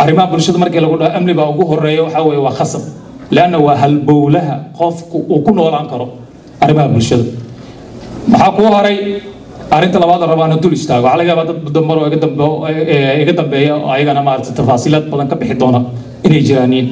arrimaha bulshada markii lagu dhaho amni baa ugu horeeya waxaa weeye waa khasab leanna waa halbowlaha qofku uu ku noolaan karo arrimaha bulshada maxaa kuu horay arrinta labaad oo rabaa inaan dul istaago waxaa laga yaabaa dad dambar oo iga dambe- ee, iga dambeeya oo ayagana maarata tafaasiilaad badan ka bixi doona inay jiraaniin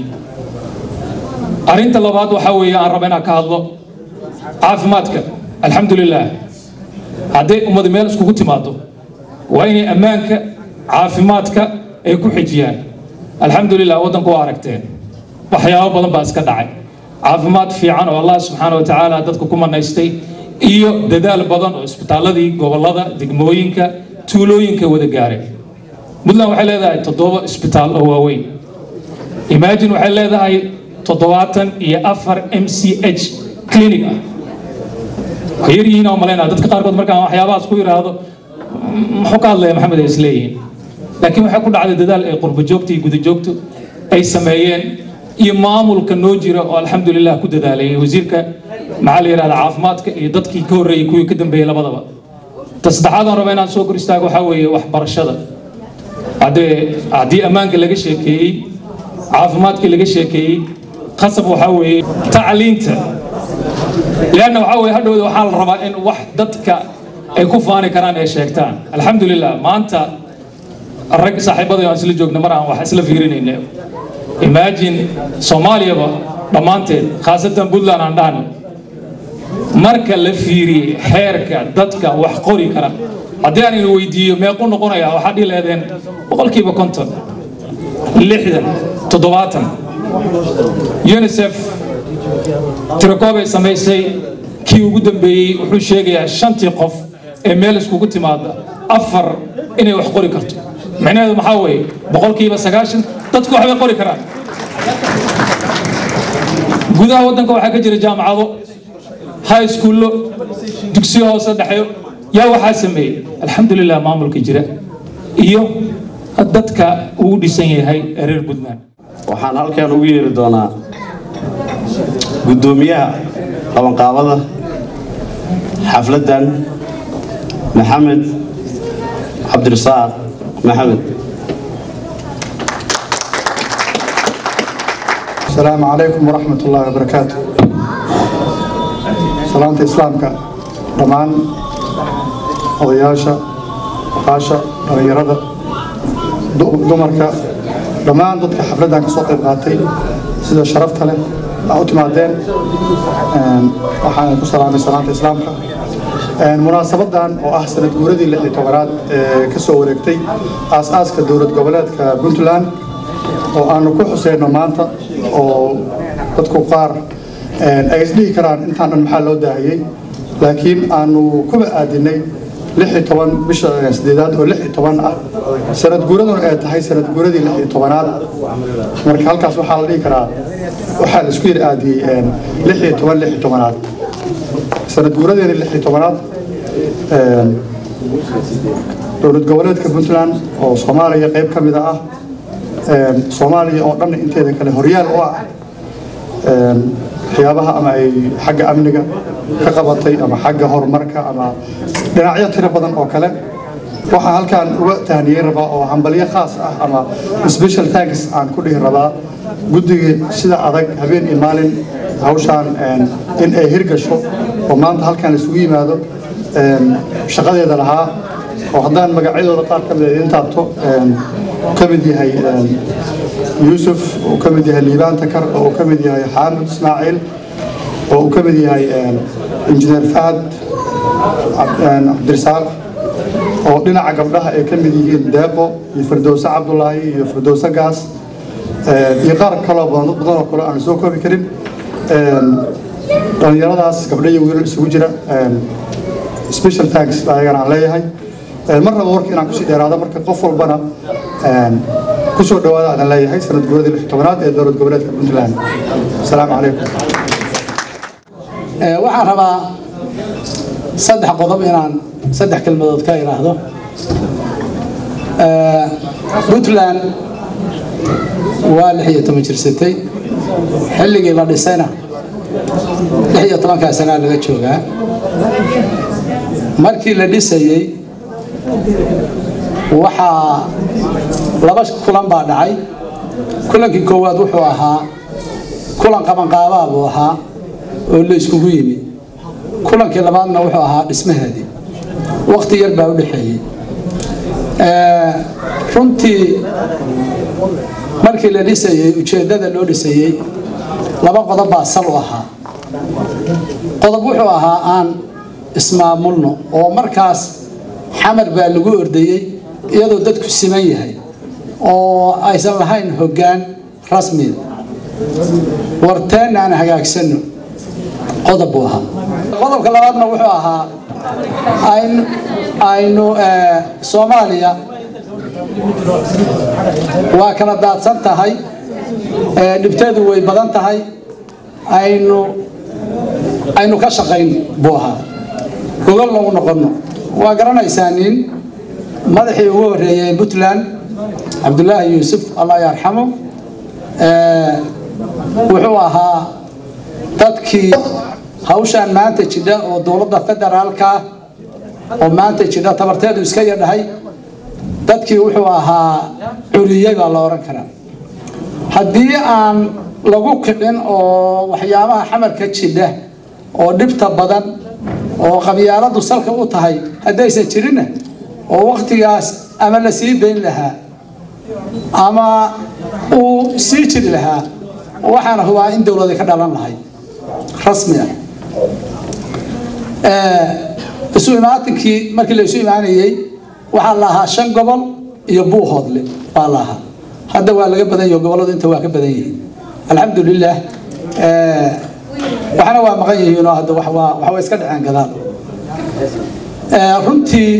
arrinta labaad waxaa weeye aan raba inaan ka hadlo caafimaadka alxamdulilah hadday ummad meel iskugu timaado waa inay ammaanka caafimaadka ay ku xijiyaan alxamdulilah waddanku waa aragteen waxyaabo badan baa iska dhacay caafimaad fiican oo allah subxaana wa tacaala dadka ku manaystay iyo dadaal badan oo isbitaaladii gobollada degmooyinka tuulooyinka wada gaareen puntland waxay leedahay toddoba isbitaal oo waaweyn imagine waxay leedahay toddobaatan iyo afar m c h clinic ah way yar yihiin oo malaynaa dadka qaarkood markaan waxyaabahaas ku yidhaahdo muxuu ka hadlaya maxamed ay isleeyihiin laakiin waxay ku dhacday dadaal ay qurbo joogta iyo guda joogtu ay sameeyeen iyo maamulka noo jira oo alxamdulilah ku dadaalayay wasiirka maxaa la yidhahda caafimaadka iyo dadkii ka horreeyey kuwii ka dambeeyey labadaba ta saddexaad aan raba inaan soo kor istaago waxaa weeye waxbarashada haddee haddii ammaanka laga sheekeeyey caafimaadkii laga sheekeeyey qasab waxaa weeye tacliinta leanna waxaa weeye hadhowda waxaa la rabaa in wax dadka ay ku faani karaan ay sheegtaan alxamdulilah maanta rag saaxiibada aan isla joogna mar aan wax isla fiirinayna imagine soomaaliyaba dhammaanteed khaasatan puntland aan dhahno marka la fiiriyey xeerka dadka wax qori kara haddii aan ina weydiiyo meequ noqonaya waxaa dhihi lehdeen boqolkiiba konton lixdan toddobaatan unicef tirakoobay samaysay kii ugu dambeeyey wuxuu sheegayaa shantii qof ee meel iskugu timaada afar inay wax qori karto micnaheedu maxaa weeye boqolkiiba sagaashan dadku waxbay qori karaan gudaha waddanka waxaa ka jira jaamacado high schoollo dugsiyo hoose dhexeyo yaa waxaa sameeyey alxamdulilah maamulka jira iyo dadka uu dhisan yahay ee reer puntland waxaan halkan ugu yeeri doonaa guddoomiyaha qabanqaabada xafladdan maxamed cabdirasaaq maxamed السلام عليكم ورحمة الله وبركاته سلامة إسلامك دمان odayaasha oqaasha dhallinyarada du- dumarka dhammaan dadka xafladdan ka soo qayb qaatay sida sharafta leh aa u timaadeen Een, waxaan ku salaamay salaamta islaamka Een, munaasabadan oo ah sanad guuradii lix iyo tobanaad ee ka soo wareegtay aas-aaska dowlad goboleedka puntland oo aanu ku xuseyno maanta oo dadku qaar een, ay isdhihi karaan intaan dhan maxaa loo daahiyey laakiin aanu kuba aadinay lix iyo toban bisha sideedaad oo lix iyo toban ah sanad guuraduna ay tahay sanad guuradii lix iyo tobanaad marka halkaas waxaa la dhihi karaa waxaa la isku yar aadiyey een, lix iyo toban lix iyo tobanaad sanad guuradeeni lix iyo tobanaad een, dowlad goboleedka puntland oo soomaaliya qayb ka mida ah een, soomaaliya oo dhan inteeda kale horyaal u ah een, waxyaabaha ama ay xagga amniga ka qabatay ama xagga horumarka ama dhinacyo tiro badan oo kale waxaan halkaan uga tahniyeyn rabaa oo hambalyo khaas ah ama special thanks aan ku dhihi rabaa guddigii sida adag habeen iyo maalin hawshaan een, in ay hirgasho oo maanta halkaan la isugu yimaado een, shaqadeeda lahaa oo haddaan magacyadooda qaar ka mid a idin taabto een, ka mid yahay een, yuusuf uu ka mid yahay liibaan takar oo uu ka mid yahay xaamid ismaaciil oo uu ka mid yahay een, injineer fahad Cab- een, cabdirisaaq oo dhinaca gabdhaha ay ka mid yihiin deeqo iyo firdowse cabdulaahi iyo firdowse gaas een, iyo qaar kaloo badan dad badan oo kale aan soo koobi karin een, dhallinyaradaas gabdho iyo wiilal isugu jira een, special thanks ayagana aan leeyahay Een, mar raba warka inaan kusii dheeraado marka qof walbana een, kusoo dhawaada aan leeyahay sanad guuradii lix iyo tobanaad ee dowlad goboleedka puntland asalaamu calaykum Ee, waxaan rabaa saddex qodob inaan saddex kelmadood ka idhaahdo Ee, puntland waa lix iyo toban jirsatay xilligii la dhisayna lix iyo tobankaa sanaa laga joogaa markii la dhisayey waxaa laba kulan baa dhacay kulankii koowaad wuxuu ahaa kulan qabanqaabaa buu ahaa oo la iskugu yimi kulankii labaadna wuxuu ahaa dhismaheedii waqti yar baa u dhexeeyey runtii markii la dhisayey ujeeddada loo dhisayey laba qodob baa sal u ahaa qodob wuxuu ahaa aan ismaamulno oo markaas xamar baa lagu ordayey iyadoo dadku siman yahay oo aysan lahayn hoggaan rasmiya warteenna aan hagaagsanno qodob buu ahaa qodobka labaadna wuxuu ahaa aynu aynu soomaaliya waa kala daadsan tahay dhibteedu way badan tahay aynu aynu ka shaqayn buu ahaa gogol lagu noqonno waa garanaysaa nin madaxii ugu horreeyey puntland cabdulaahi yuusuf allah yarxamo wuxuu ahaa dadkii hawshaan maanta jidha oo dowladda federaalka oo maanta jidha tabarteedu iska yadhahay dadkii wuxuu ahaa curiyey baa la odhan karaa haddii aan lagu kicin oo waxyaabaha xamarka jidha oo dhibta badan oo qabyaaladu salka u tahay haddaysan jirinna oo waktigaas ama la sii dayn lahaa ama uu sii jiri lahaa waxaana hubaa in dowlada ka dhalan lahayd rasmi ah isu imaatinkii markii la isu imaanayey waxaa la ahaa shan gobol iyo buuhoodle baa la ahaa hadda waa laga badan yaho gobolladu inta waa ka badan yihiin alxamdulilah waxna waa maqan yihiinoo hadda waxwaa waxwa iska dhaceen gadaal runtii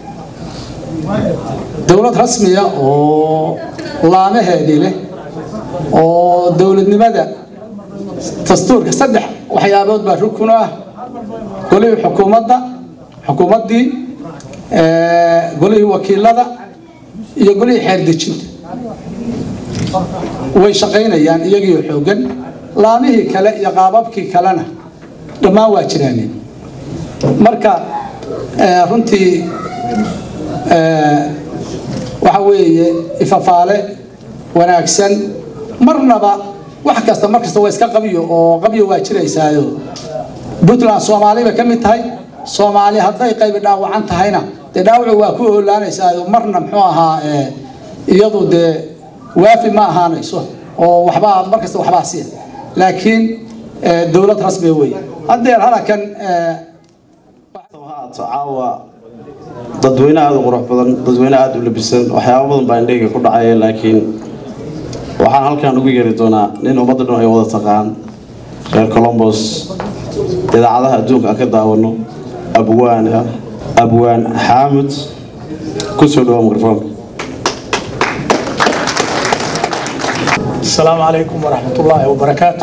dowlad rasmiya oo laamaheedii leh oo dowladnimada dastuurka saddex waxyaabood baa rukun ah golihii xukuumadda xukuumaddii golihii wakiilada iyo golihii xeerdejinta way shaqaynayaan iyagiioo xoogan laamihii kale iyo qaababkii kalena dhammaan waa jiraaneen marka runtii waxa weeye ifafaale wanaagsan marnaba wax kasta mar kasta waa iska qabyo oo qabyo waa jiraysaayo puntland soomaali bay ka mid tahay soomaali hadday qaybi dhaawacan tahayna dee dhaawacu waa ku oolaanaysaayo marna muxuu ahaa iyadu dee waafi ma ahaanayso oo waxbaa mar kasta waxbaa siya laakiin dowlad rasmiya wey haddeer halakan haato caawa dadweyne aada u qurux badan dadweyne aada u labisan waxyaaba badan baa indhayga ku dhacaya laakiin waxaan halkan ugu yeeri doonaa nin ummadda dhan ay wada taqaan reer colombos idaacadaha adduunka aan ka daawano abwaan ah abwaan xaamud ku soo dhawa mikrofoonka السلام عليكم ورحمة الله وبركاته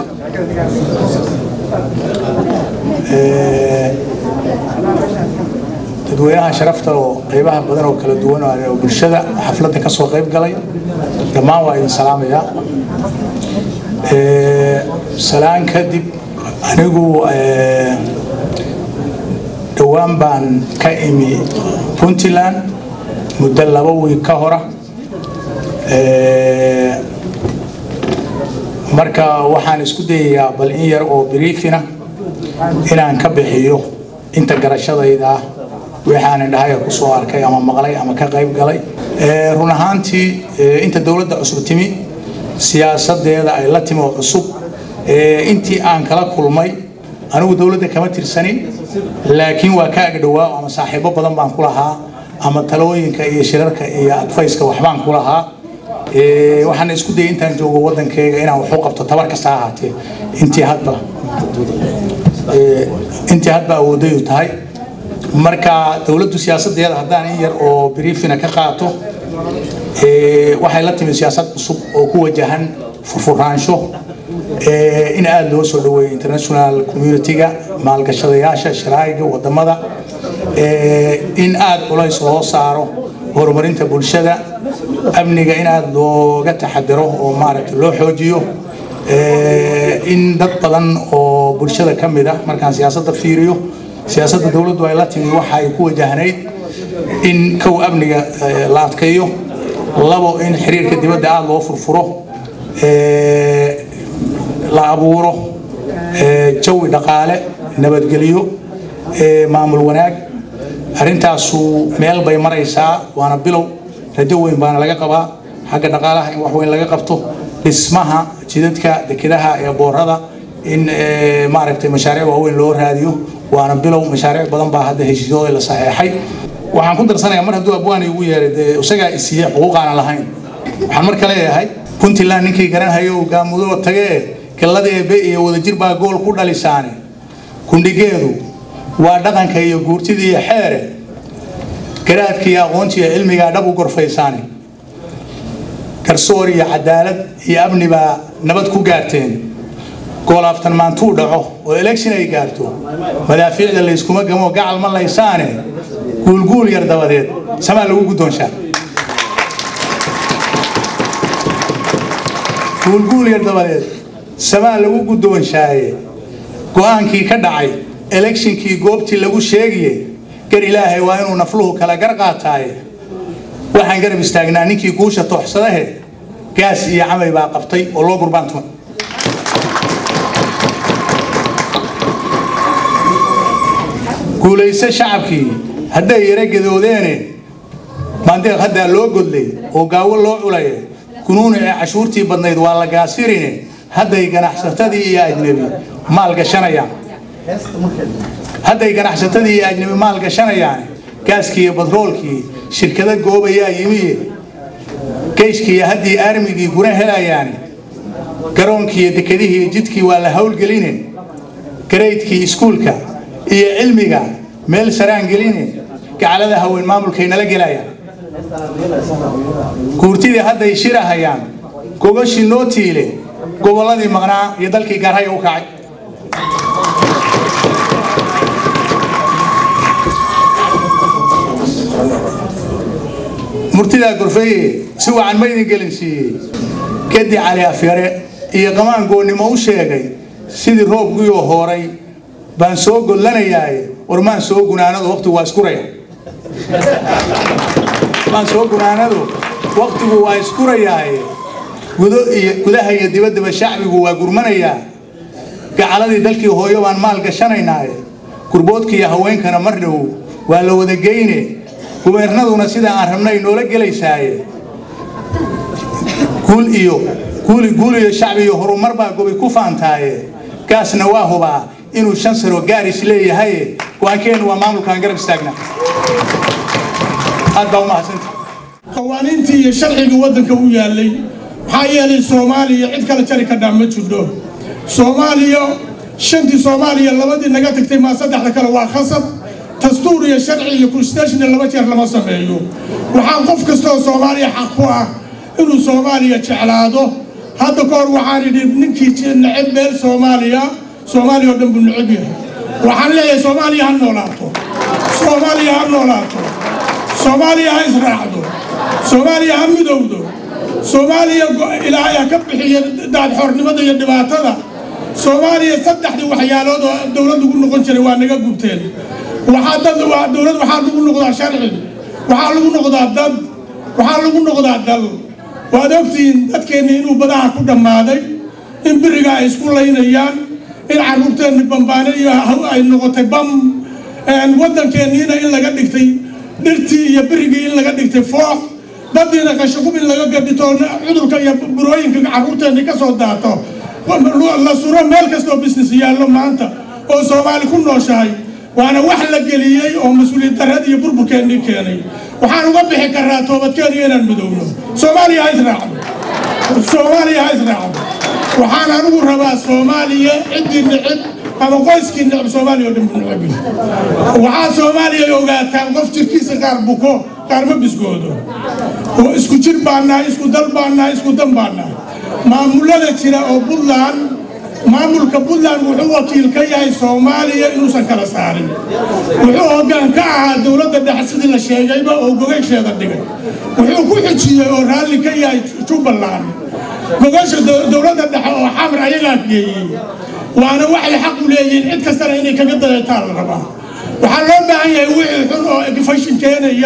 dadweynaha sharafta oo qaybaha badan oo kala duwan oo bulshada xafladda ka soo qayb galay dhammaan waa idin salaamayaa salaan kadib anigu dhowaan baan ka imi puntland muddo laba wiig ka hora marka waxaan isku dayayaa bal in yar oo briefina inaan ka bixiyo inta garashadayda ah waxaan indhahaya ku soo arkay ama maqlay ama ka qayb galay run ahaantii inta dowladda cusub timi siyaasadeeda ay la timi oo cusub intii aan kala kulmay anigu dowladda kama tirsanin laakiin waa ka agdhowaa ama saaxiibo badan baan ku lahaa ama talooyinka iyo shirarka iyo adfayska waxbaan ku lahaa waxaan isku dayay intaan joogo wadankeyga inaan waxu qabto tabar kasta ha ahaatee intii hadba intii hadba awoodayu tahay marka dowladdu siyaasadeeda haddaan in yar oo briefina ka qaato waxay la timi siyaasad cusub oo ku wajahan furfuraansho in aada loo soo dhaweeyo international community-ga maalgashadayaasha sharaa'iga wadamada in aada culays loo saaro horumarinta bulshada amniga in aada looga taxadiro oo maaragtay loo xoojiyo in dad badan oo bulshada ka mid ah markaan siyaasadda fiiriyo siyaasadda dowladdu ay la timi waxay ku wajahnayd in kow amniga la adkeeyo labo in xiriirka dibadda aada loo furfuro la abuuro jawi dhaqaale nabadgelyo maamul wanaag arrintaasu meel bay maraysaa waana bilow rajo weyn baana laga qabaa xagga dhaqaalaha in wax weyn laga qabto dhismaha jidadka dekedaha ee boorada in maaragtay mashaariic waaweyn loo raadiyo waana bilow mashaariic badan baa hadda heshiisyadooda la saxeexay waxaan ku darsanayaa mar hadduu abwaani ugu yeeray dee isagaa isiiye xuquuqaanan lahayn waxaan marka leeyahay puntland ninkii garanhayo gaamudoo tagee gallada eebe iyo wadajir baa gool ku dhalisaane kundhigeedu waa dhaqanka iyo guurtida iyo xeere garaadka iyo aqoonta iyo cilmigaa dhab u gorfaysaane garsoor iyo cadaalad iyo amni baa nabad ku gaarteen goolaaftan maantuu dhaco oo election ay gaarto madaafiicda layskuma gamo gacal ma laysaane guulguul yar dabadeed samaa lagu guddoonshaa guulguul yar dabadeed samaa lagu guddoonshaaye go-aankii ka dhacay electionkii goobtii lagu sheegaye gar ilaahay waa inuu nafluhu kala gar qaataaye waxaan garab istaagnaa ninkii guusha tooxsadahe gaas iyo camay baa qabtay oo loo gurbaan tumay guulayse shacabkii hadday yara gadoodeene maandeeq haddaa loo godlay oo gaawo loo culaye kunuuna ee cashuurtii badnayd waa la gaasirine hadday ganacsatadii iyo ajnebi maal gashanayaan hadday ganacsatadii iyo ajnebi maal gashanayaan gaaskii iyo batroolkii shirkado goobayaa yimiye geyshkii iyo haddii aarmigii guna helayaani garoonkii iyo dekedihii iyo jidkii waa la howlgeline garaydkii iskuulka iyo cilmiga meel saraan geline gacalada haween maamulkay nala gelayaan guurtidii hadday shirahayaan gogashii noo tiile gobolladii maqnaa iyo dalkii gaarhaya u kacay murtidaa gorfeeye si wacan ma idin gelinsiiyey gedi cali afyare iyo qamaan goonnimo u sheegay sidii roobguyoo hooray baan soo godlanayaaye warmaan soo gunaanadu waqtigu waa iskuraya maan soo gunaanadu waqtigu waa iskurayaaye gudo iyo gudaha iyo dibaddaba shacbigu waa gurmanayaa gacaladii dalkii hooyo baan maal gashanaynaaye gurboodka iyo haweenkana mar dhow waa la wada geyne gubeernaduna sida aan rabnay noola gelaysaaye guul iyo guuli guul iyo shacbi iyo horumar baa gobi ku faantaaye gaasna waa hubaa inuu shan sano gaaris leeyahay go-aankeennu waa maamulkaan garab istaagna aad baa u mahadsanta qawaaniintii iyo sharcigii waddanka u yaallay maxaa yeelay soomaaliya cid kale jari kadhaa ma jidho soomaaliya shantii soomaaliya labadii naga tagtay maa saddexda kale waa khasab dastuur iyo sharci iyo constitutional laba jeer lama sameeyo waxaa qof kasta oo soomaaliya xaq ku ah inuu soomaaliya jeclaado hadda ka hor waxaan idhi ninkii neceb meel soomaaliya soomaaliya oo dhan buu neceb yahay waxaan leeyahay soomaaliya ha noolaato soomaaliya ha noolaato soomaaliya ha israacdo soomaaliya ha midowdo soomaaliya ilaahay ha ka bixiyo daadxoornimada iyo dhibaatada soomaaliya saddexdii waxyaalood oo dowlad lagu noqon jiray waa naga gubteen waxaa dad waa dowlad waxaa lagu noqdaa sharci waxaa lagu noqdaa dad waxaa lagu noqdaa dal waad ogtihiin dadkeenni inuu badaha ku dhammaaday in biriga ay isku laynayaan in carruurteenni bambaane iyo ay noqotay bam waddankeenniina in laga dhigtay dhirtii iyo birigii in laga dhigtay foox baddiina qashaqub in laga gadhito cudurka iyo burooyinka carruurteenni ka soo daato la suro meel kastoo business yaallo maanta oo soomaali ku nooshahay waana wax la geliyey oo mas-uuliyad darrad iyo burburkeennii keenay waxaan uga bixi karnaa toobadkeeniyo inaan midowno soomaaliya ha israacdo soomaaliya ha israacdo waxaan anigu rabaa soomaaliya ciddii necib ama qoyskii necib soomaaliya oo dhan buu necib waxaa soomaaliya ogaataan qof jirkiisa qaar buko qaar ma biskoodo oo isku jir baan nahay isku dal baan nahay isku dan baan nahay maamulada jira oo puntland maamulka puntland wuxuu wakiil ka yahay soomaaliya inuusan kala saarin wuxuu hoggaan ka ahaa dowladda dhexe sidii la sheegayba oo gogasheeda dhigay wuxuu ku xijiyey oo raalli ka yahay jubbaland gogasha dowladda dhexe oo xamar ayagaa geeyey waana waxay xaq u leeyihiin cid kastana inay kaga dayataan la rabaa waxaa loo baahan yahay wixii xun oo fashin keenaya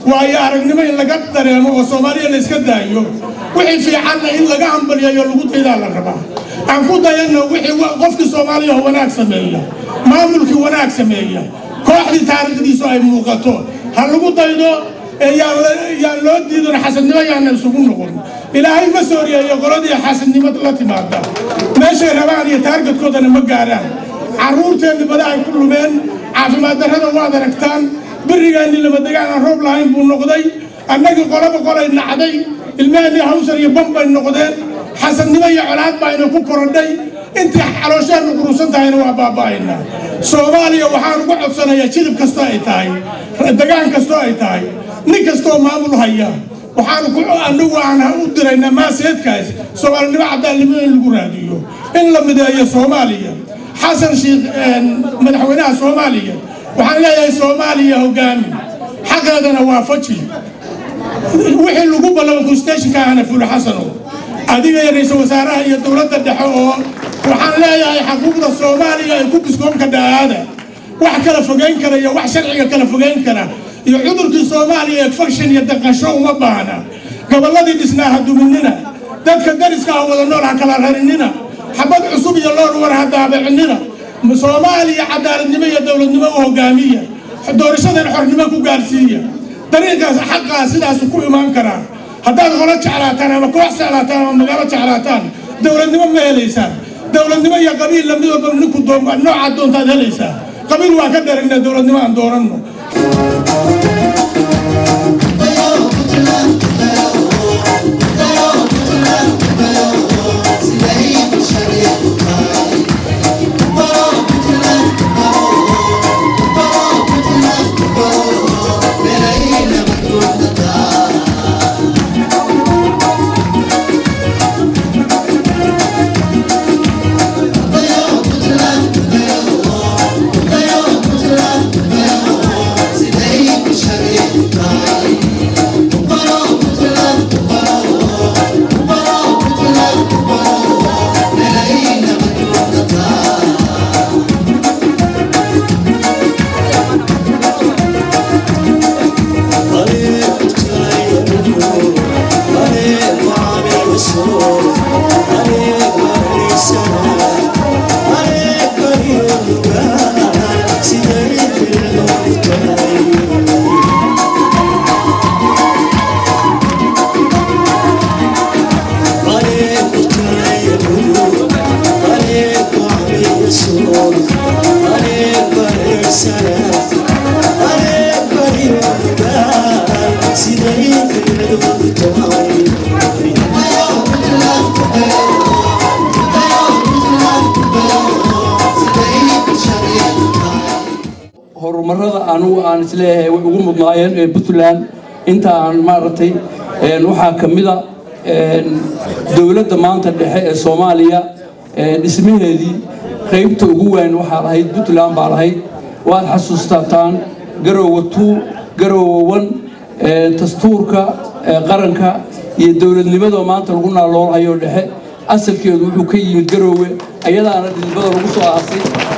waayo aragnimo in laga dareemo oo soomaaliya la iska daayo wixii fiicanna in laga hambaliyayo lagu daydaa la rabaa aan ku dayanno wixii qofkii soomaaliya wanaag sameeya maamulkii wanaag sameeya kooxdii taariikhdiisu ay muuqato ha lagu daydo yaan loo diidon xasadnimo yaana isugu noqon ilaahay ma sooriyeeyo qoladii xasadnimo la timaada meeshay rabaan iyo taargadkoodana ma gaaraan carruurteenni bada ay ku lumeen caafimaad darrada waad aragtaan berigaanni lamadegaan aan roob lahayn buu noqday annagii qolaba qolay nacday ilmaheenii hawsar iyo bam bay noqdeen xasadnimo iyo colaad bayna ku korodhay intii caloosheennu qurusan tahayna waa baaba'aynaa soomaaliya waxaan ugu codsanayaa jilib kastoo ay tahay degaan kastoo ay tahay nin kastoo maamul haya waxaan ku anagu aan u diraynaa maaseedkaas soomaalinimo cadaalnimo in lagu raadiyo in la mideeyo soomaaliya xasan sheekh madaxweynaha soomaaliya waxaan leeyahay soomaaliya hogaami xaqeedana waafaji wixii lagu ballamo constitutionka ahna fulo xasano adiga iyo ra-iisul wasaaraha iyo dowladda dhexe oo waxaan leeyahay xaquuqda soomaaliya ay ku biskoonka dhaaada wax kala fogeyn kara iyo wax sharciga kala fogeyn kara iyo cudurkii soomaaliya egfaction iyo daqasho uma baahna gobolladii dhisnaa ha duminina dadka dariska ah wada nool ha kala rarinina xabad cusub iyo loor war ha daabicinina soomaaliya cadaaladnimo iyo dowladnimo u hogaamiya doorashadan xornimo ku gaarsiiya dariiqaas xaqaa sidaas ku imaan karaa haddaad qolo jeclaataan ama koox jeclaataan ama magaalo jeclaataan dowladnimo ma helaysaan dowladnimo iyo qabiil lamid walba ninku noocaad doontaad helaysaa qabiil waa ka dheragna dowladnimo aan dooranno horumarada anugu aan isleeyahay way ugu mudnaayeen ee puntland inta aan maaragtay waxaa ka mida dowladda maanta dhexe ee soomaaliya dhismaheedii qaybta ugu weyn waxaa lahayd puntland baa lahayd waad xasuustataan garoowa tuu garoowa wan dastuurka qaranka iyo dowladnimadoo maanta lagu naaloolhayo dhexe asalkeedu wuxuu ka yimid garoowe ayadaana dhidibada lagu soo aasay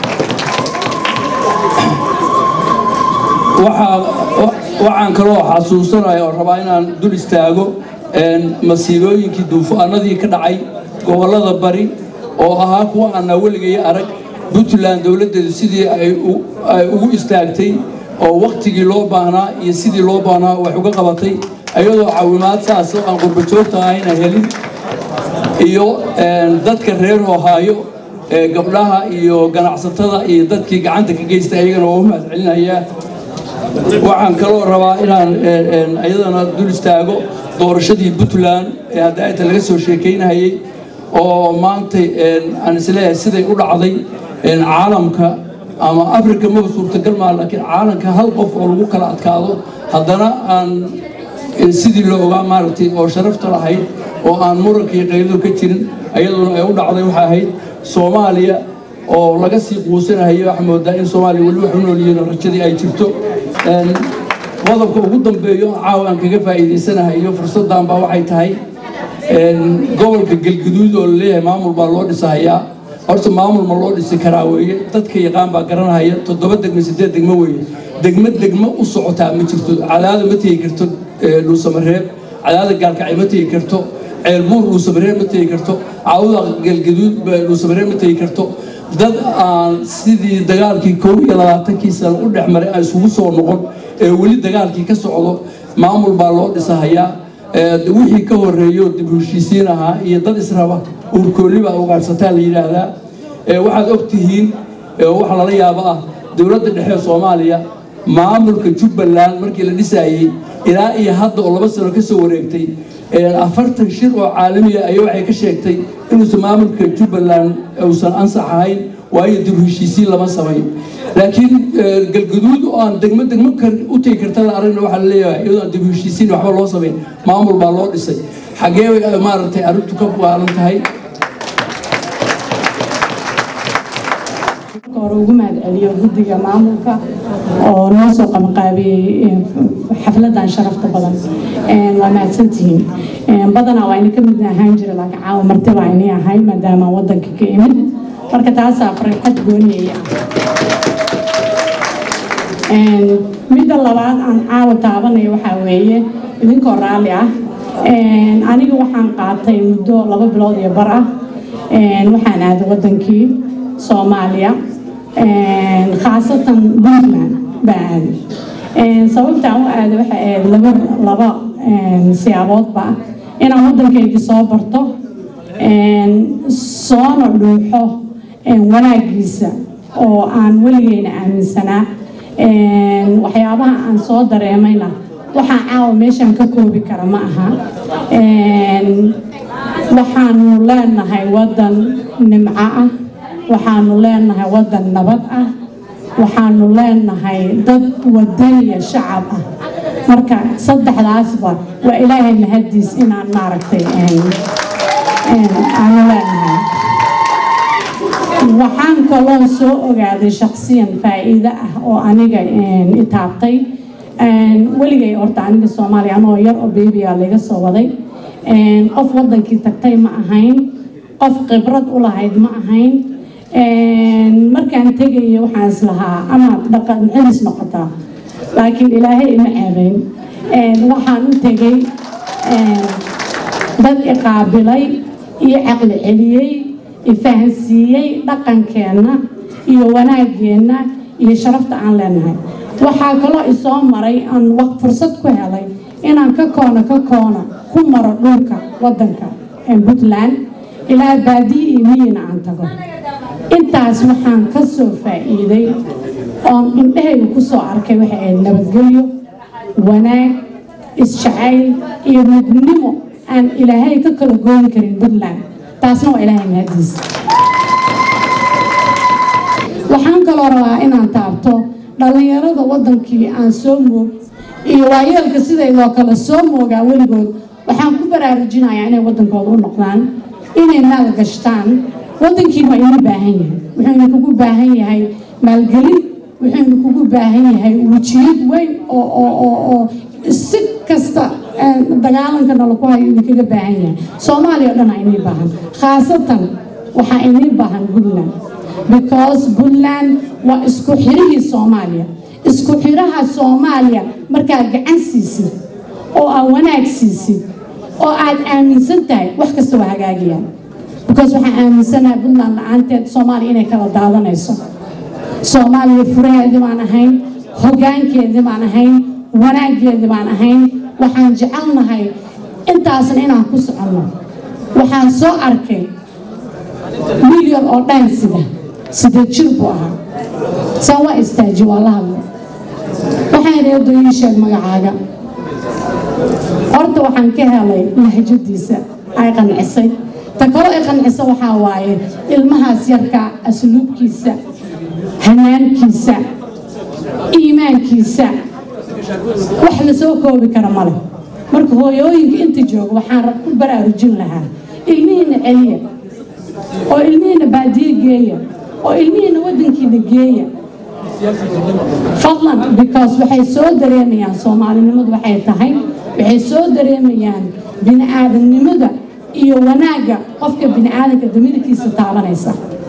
waxaan kaloo xasuusanaya oo rabaa inaan dul istaago masiibooyinkii duufaanadii ka dhacay gobollada bari oo ahaa kuwa aanaa weligay arag puntland dowladdeedu sidii ay ugu istaagtay oo wakhtigii loo baahnaa iyo sidii loo baahnaa wax uga qabatay ayadoo caawimaad saas oo aan qurbajoogta ahayna helin iyo dadka reer ohaayo gabdhaha iyo ganacsatada iyo dadkii gacanta ka geystay ayagana waa u mahad celinayaa waxaan kaloo rabaa inaan ayadana dul istaago doorashadii puntland ee haddaata laga soo sheekaynayay oo maanta aan isleeyahay siday u dhacday caalamka ama africa maba suurtagal maa laakiin caalamka hal qof oo lagu kala adkaado haddana aan sidii la ogaa maaragtay oo sharafta lahayd oo aan muranka iyo qaydo ka jirin ayaduna ay u dhacday waxay ahayd soomaaliya oo laga sii quusanahayo waxaa moodaa in soomaaliya weli wax u nool yihiin rajadii ay jirto qodobka ugu dambeeyo caawa aan kaga faa'iidaysanahayo fursaddan baa waxay tahay gobolka galguduud oo laleeyahay maamul baa loo dhisahayaa horta maamul ma loo dhisi karaa weeye dadka yaqaan baa garanhaya toddoba degmo sideed degmo weeye degmo degmo u socotaa ma jirto cadaada ma tegi karto dhuusamareeb cadaada gaalkacay ma tegi karto ceelbuur dhuusamareeb ma tegi karto cawda galgaduud dhuusamareeb ma tegi karto dad aan sidii dagaalkii kow iyo labaatankii sano u dhex maray aan isugu soo noqon ee weli dagaalkii ka socdo maamul baa loo dhisahayaa wixii ka horeeyo dib u heshiisiin ahaa iyo dad israba uurkoolli baa ugaarsataa la yidhaahdaa waxaad og tihiin waxa lala yaabo ah dowladda dhexe soomaaliya maamulka jubbaland markii la dhisaayey ilaa iyo hadda oo laba sano ka soo wareegtay afartan shir oo caalamiya ayaa waxay ka sheegtay inuusan maamulka jubbaland uusan ansax ahayn waayo dib u heshiisiin lama samayn laakiin galgaduud oo aan degmo degmo u tegi karta la aragna waxaa la leeyahay iyadoo aan dib u heshiisiin waxba loo samayn maamul baa loo dhisay xaggee bay maaragtay arrintu ka baalan tahay hore ugu mahad celiyo guddiga maamulka oo noo soo qabanqaabiyey xafladan sharafta badan waa mahadsantihiin badanaa waa ina ka mid ahaan jira laakiin caawa marti baa inay ahay maadaama wadanka ka imid marka taasaa farxad gooniyay ah midda labaad aan caawa taabanayo waxaa weeye idinkoo raalli ah aniga waxaan qaatay muddo laba bilood iyo bar ah waxaan aaday wadankii soomaaliya khaasatan puntland baa aaday sababtaan u aaday waxay ahayd laba laba siyaaboodba inaan waddankaygii soo barto soona dhuuxo wanaagiisa oo aan weligeyna aaminsanaa waxyaabaha aan soo dareemayna waxaa caawa meeshaan ka koobi kara ma aha waxaanu leenahay waddan nimco ah waxaanu leenahay waddan nabad ah waxaanu leenahay dad wadaniya shacab ah marka saddexdaasba waa ilaahay mahadiis inaan maaragtay aanu leenahay waxaan kaloo soo ogaaday shaksiyan faa'iido ah oo aniga itaabtay weligay horta aniga soomaaliya anoo yar oo beebiya laga soo waday qof wadankii tagtay ma ahayn qof khibrad u lahayd ma ahayn markaan tegaya waxaan islahaa ama dhaqan celis noqotaa laakiin ilaahay ima ceebeyn waxaan u tegay dad iqaabilay iyo caqli celiyey ifahansiiyey dhaqankeenna iyo wanaageenna iyo sharafta aan leenahay waxaa kaloo isoo maray aan fursad ku helay inaan ka koona ka koona ku maro dhulka wadanka puntland ilaa baadiye iyo miyina aan tago intaas waxaan ka soo faa'iiday oon indhahayga ku soo arkay waxay ahayd nabadgelyo wanaag isjacayl iyo midnimo aan ilaahay ka kala gooni karin puntland taasna waa ilaahay mahadiis waxaan kaloo rabaa inaan taabto dhallinyarada wadankii aan soo moog iyo waayeelka sidaydoo kale soo moogaa weligood waxaan ku baraarujinayaa inay wadankooda u noqdaan inay maal gashtaan wadankiina waa ina baahan yahay wuxuuna kugu baahan yahay maalgelin wuxuuna kugu baahan yahay wujiyad weyn oo oo oo oo si kasta dagaalankana lagu hayo idinkaga baahan yahay soomaaliya o dhan aa inii baahan khaasatan waxaa inii baahan puntland because puntland waa isku xirihii soomaaliya isku xiraha soomaaliya markaad gacan siisid oo aad wanaag siisid oo aad aaminsan tahay wax kasta waa hagaagayaan because waxaan aaminsanahay puntland la-aanteed soomaaliya inay kala daadanayso soomaaliya furaheedii baan ahayn hogaankeedii baan ahayn wanaaggeedii baan ahayn waxaan jecelnahay intaasna inaan ku soconno waxaan soo arkay milyan oo dhan sida sida jir buu ahaa saa waa istaaji waa la hadlay waxaan reedo ii sheeg magacaaga horta waxaan ka helay lahjadiisa ay qancisay ta kaloo ay qancisa waxaa waaye ilmahaas yarka asluubkiisa hanaankiisa iimaankiisa wax la soo koobi kara male marka hooyooyinka inta jooga waxaan ku baraarujin lahaa ilmihiina celiya oo ilmihiina baadiye geeya oo ilmihiina wadankiina geeya fadlan because waxay soo dareemayaan soomaalinimadu waxay tahay waxay soo dareemayaan bini-aadamnimada iyo wanaagga qofka bini-aadanka damirkiisa taabanaysa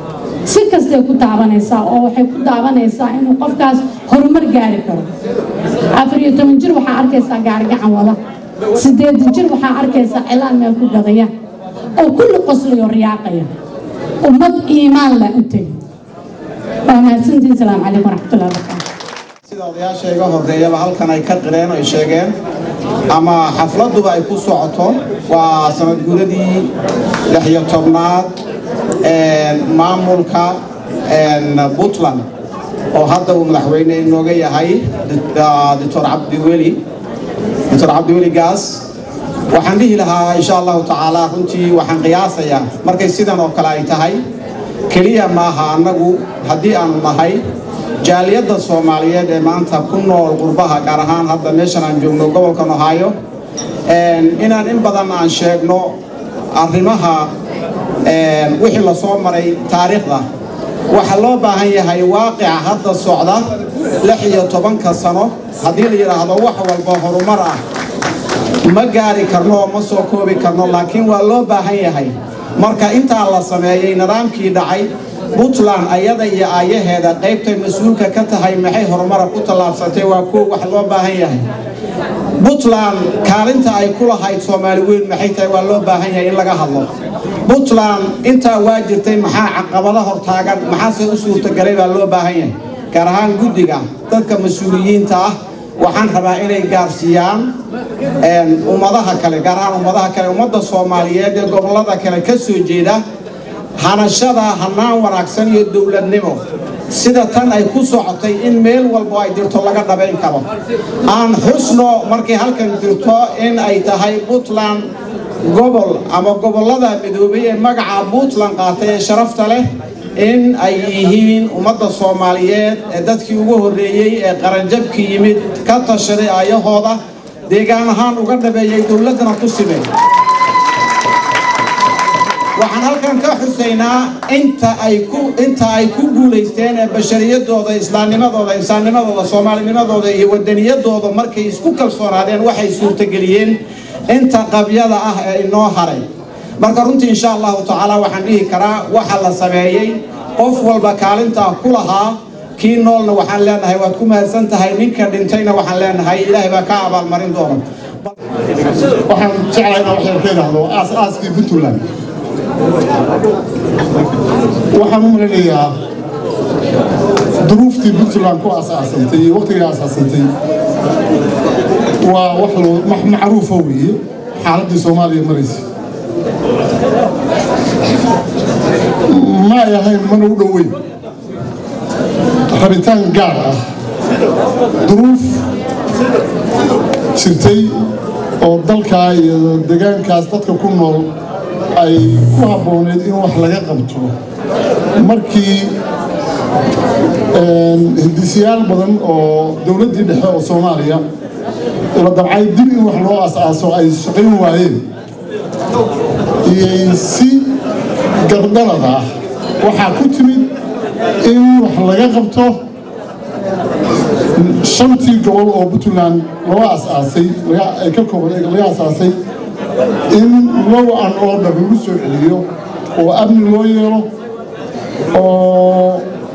si kastay ku taabanaysaa oo waxay ku taabanaysaa inuu qofkaas horumar gaari karo afar iyo toban jir waxaa arkaysaa gaarigacan wada sideedan jir waxaa arkaysaa cilaan meel ku gadaya oo kulli qoslayo riyaaqaya ummad iimaan leh u tegi waa mahadsantiin asalaamu calaykum waraxmatullahi wabarakaatu sida odayaasha iga horeeyaba halkan ay ka qireen ay sheegeen ama xafladuba ay ku socoto waa sanad guuradii lix iyo tobnaad maamulka puntland oo hadda uu madaxweyne inooga yahay doctor cabdiweli doctor cabdiweli gaas waxaan dhihi lahaa insha allahu tacaala runtii waxaan qiyaasayaa markay sidan oo kale ay tahay keliya maaha annagu haddii aanu nahay jaaliyadda soomaaliyeed ee maanta ku nool qurbaha gaar ahaan hadda meeshan aan joogno gobolkan ohaayo inaan in badan aan sheegno arrimaha wixii lasoo maray taariikhda waxaa loo baahan yahay waaqica hadda socda lix iyo tobanka sano haddii la yidhaahdo wax walba horumar ah ma gaari karno oo ma soo koobi karno laakiin waa loo baahan yahay marka intaa la sameeyey nidaamkii dhacay puntland ayada iyo aayaheeda qaybtay mas-uulka ka tahay maxay horumara ku tallaabsatay waa kuwa wax loo baahan yahay puntland kaalinta ay ku lahayd soomaali weyn maxay tahay waa loo baahan yahay in laga hadlo puntland intaa waa jirtay maxaa caqabada hortaagan maxaase u suurtagalay baa loo baahan yahay gaar ahaan guddiga dadka mas-uuliyiinta ah waxaan rabaa inay gaarsiiyaan ummadaha kale gaar ahaan ummadaha kale ummadda soomaaliyeed ee gobollada kale ka soo jeeda hanashada hanaan wanaagsan iyo dowladnimo sida tan ay ku socotay in meel walbo ay jirto laga dhabayn karo aan xusno markay halkan jirto in ay tahay puntland gobol ama gobollada midoobay ee magaca puntland qaatay ee sharafta leh in ay yihiin ummadda soomaaliyeed ee dadkii ugu horreeyey ee qaranjabki yimid ka tashaday aayahooda deegaan ahaan uga dhabeeyey dowladdana ku simay waxaan halkan ka xusaynaa inta ay ku inta ay ku guulaysteen ee bashariyadooda islaamnimadooda insaannimadooda soomaalinimadooda iyo wadaniyadooda markay isku kalsoonaadeen waxay suurtageliyeen inta qabyada ah ee inoo haray marka runtii insha allahu tacaala waxaan dhihi karaa waxa la sameeyey qof walba kaalintaa ku lahaa kii noolna waxaan leenahay waad ku mahadsan tahay ninka dhintayna waxaan leenahay ilaahay baa ka abaalmarin doona waxaan jeclahay inaan wax yar ka idhaahdo aas-aaskii puntland waxaan u malinayaa duruuftii puntland ku asaasantay iyo waqtigii asaasantay waa wax loo macruufa weeye xaaladdii soomaaliya maraysa ma ay ahayn mana u dhoweyn rabitaan gaar ah duruuf jirtay oo dalkaa iyo degaankaas dadka ku nool ay ku habbooneed in wax laga qabto markii hindisiyaal badan oo dowladdii dhexe oo soomaaliya la dabcay dib in wax loo as-aaso ay shaqayn waayeen iyay si gardhalad ah waxaa ku timid in wax laga qabto shantii gobol oo puntland loo as-aasay ay ka kooban laga as-aasay in low an order lagu soo celiyo oo amni loo yeelo oo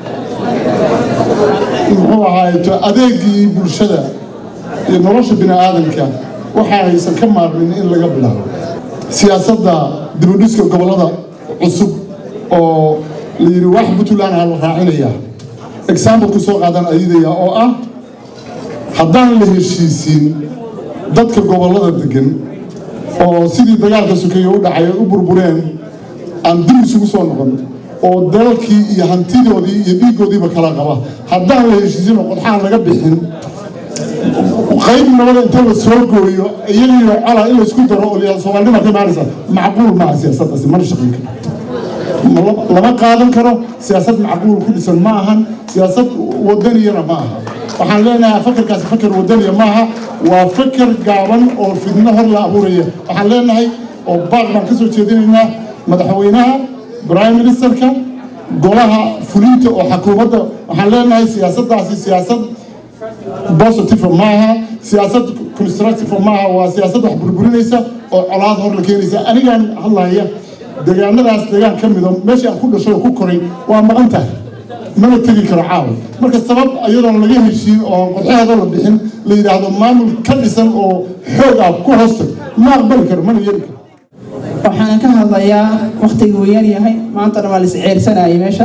muxuu ahaayeto adeegii bulshada iyo nolosha bini aadamka waxa aysan ka maarmin in laga bilaabo siyaasadda dibudhiska gobollada cusub oo la yidhi wax puntland ha la raacinayaa example ku soo qaadan ayadaya oo ah haddaan la heshiisiin dadka gobollada degan oo sidii dagaalka sokeeye u dhacay u burbureen aan dib isugu soo noqon oo dalkii iyo hantidoodii iyo dhiiggoodiiba kala qaba haddaan la heshiisin oo qodxaan laga bixin qayb nabada inta la soo gooyo iyagiyo cola in laysku daro oo liyaa soomaalnima ka imaanaysa macquul maaha siyaasaddaasi mana shaqayn karo lama qaadan karo siyaasad macquul ku dhisan ma ahan siyaasad wadaniyana ma aha waxaan leenahay fakarkaasi fakar wadaniya maaha waa fakar gaaban oo fidno hor la abuuraya waxaan leenahay oo baaq baan ka soo jeedinaynaa madaxweynaha prime ministerka golaha fulinta oo xakuumadda waxaan leenahay siyaasaddaasi siyaasad positive maaha siyaasad constructive maaha waa siyaasad wax burburinaysa oo colaad hor la keenaysa anigaan hadlaya deegaanadaas deegaan ka mida meeshii aan ku dhashay oo ku koray waa maqan tahay mana tegi karo caawa marka sabab iyadoon laga heshiin oo qorxeeda la bixin la yidhaahdo maamul ka dhisan oo xoog ah ku hoostag ma aqbali karo mana yeeli karo waxaan ka hadlayaa waktiga uu yar yahay maanta dhan waa la isceersanayay meeshan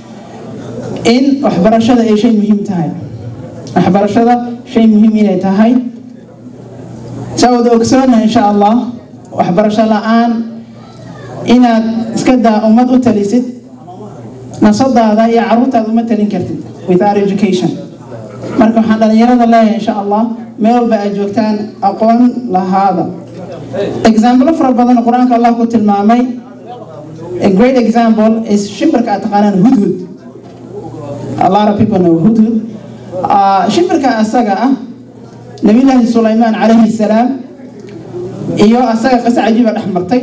in waxbarashada ay shay muhiim tahay waxbarashada shay muhiim inay tahay saa wada ogsoona insha allah waxbarasho la-aan inaad iska daa ummad u talisid nasadaada iyo caruurtaada uma talin kartid without education marka waxaan dhalinyarada leeyahay insha allah meel walba aad joogtaan aqoon lahaada example fara badan qur-aanka allah ku tilmaamay a great example is shimbirka aad taqaanaan hudhud a lot of people know hudhud uh, shimbirka asaga ah nabiyullaahi sulaymaan calayhi salaam iyo asaga qisa cajiiba dhex martay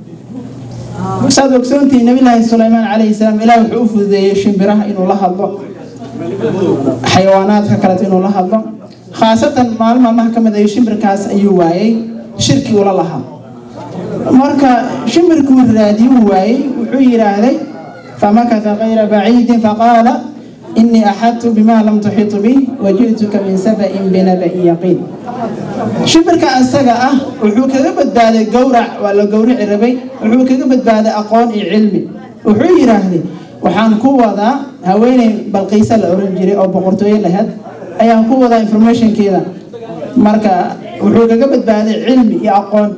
saad ogsoontihi nabiyullaahi sulaymaan calayhi salaam ilaah wuxuu u fududeeyey shimbiraha inuu la hadlo xayawaanaadka kaleeto inuu la hadlo khaasatan maalin maalmaha ka mid ayo shimbirkaas ayuu waayey shirki ula lahaa marka shimbirkuu raadiyuu waayey wuxuu yidhaahday famakata kayra baciidin faqaala inii axadtu bima lam tuxitu bih waji'tuka min saba'in binaba'in yaqiin shimbirka asaga ah wuxuu kaga badbaaday gowrac waa la gowrici rabay wuxuu kaga badbaaday aqoon iyo cilmi wuxuu yidhaahday waxaan ku wadaa haweeney balqiisa la oran jiray oo boqortooyo lahayd ayaan ku wadaa informationkeeda marka wuxuu kaga badbaaday cilmi iyo aqoon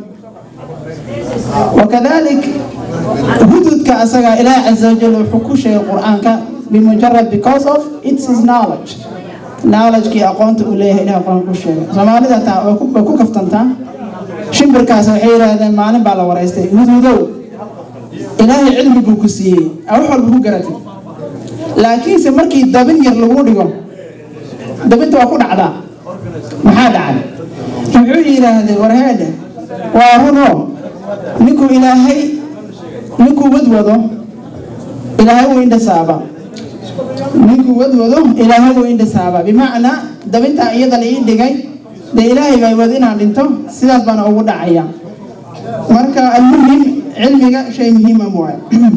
wakadalik hududka asaga ilaah caza wajal wuxuu ku sheegay qur-aanka bimujarad because of its his knowledge knowledgekii aqoonta uu leeyahay ilaah qur-aan ku sheegay soomaalida taa way ku kaftantaa shimbirkaas waxay yidhaahdeen maalin baa la waraystay hududow ilaahay cilmi buu ku siiyey wax walba ku garatay laakiinse markii dabin yar lagu dhigo dabinta waa ku dhacdaa maxaa dhacay wuxuu yidhaahday warheedhe waa runo ninkuu ilaahay ninkuu wadwado ilaahay wuu indhasaaba ninkuu wadwado ilaahay wuu indhasaaba bimacnaa dabintaa iyada la ii dhigay dee ilaahay baa wado inaan dhinto sidaas baana ugu dhacaya marka almuhim cilmiga shay muhiima waaye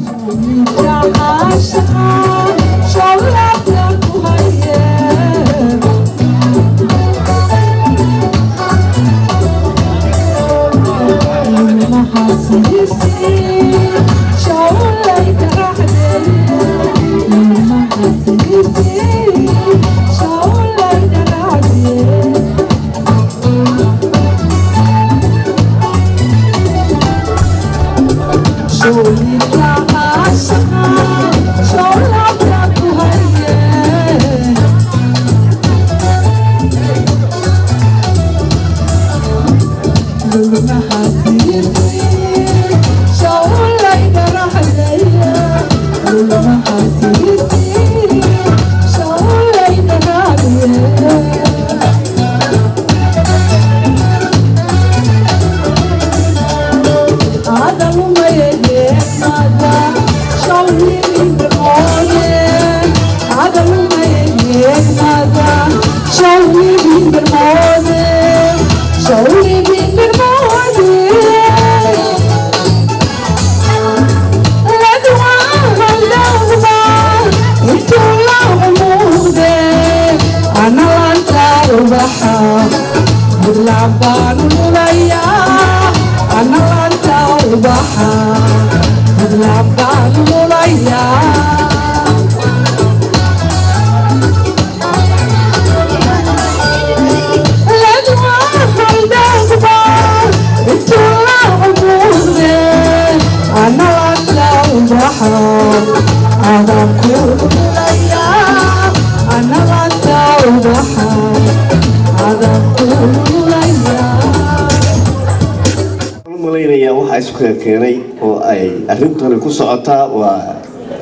malaynayaa waxaa isku keenay oo ay arrintani ku socotaa waa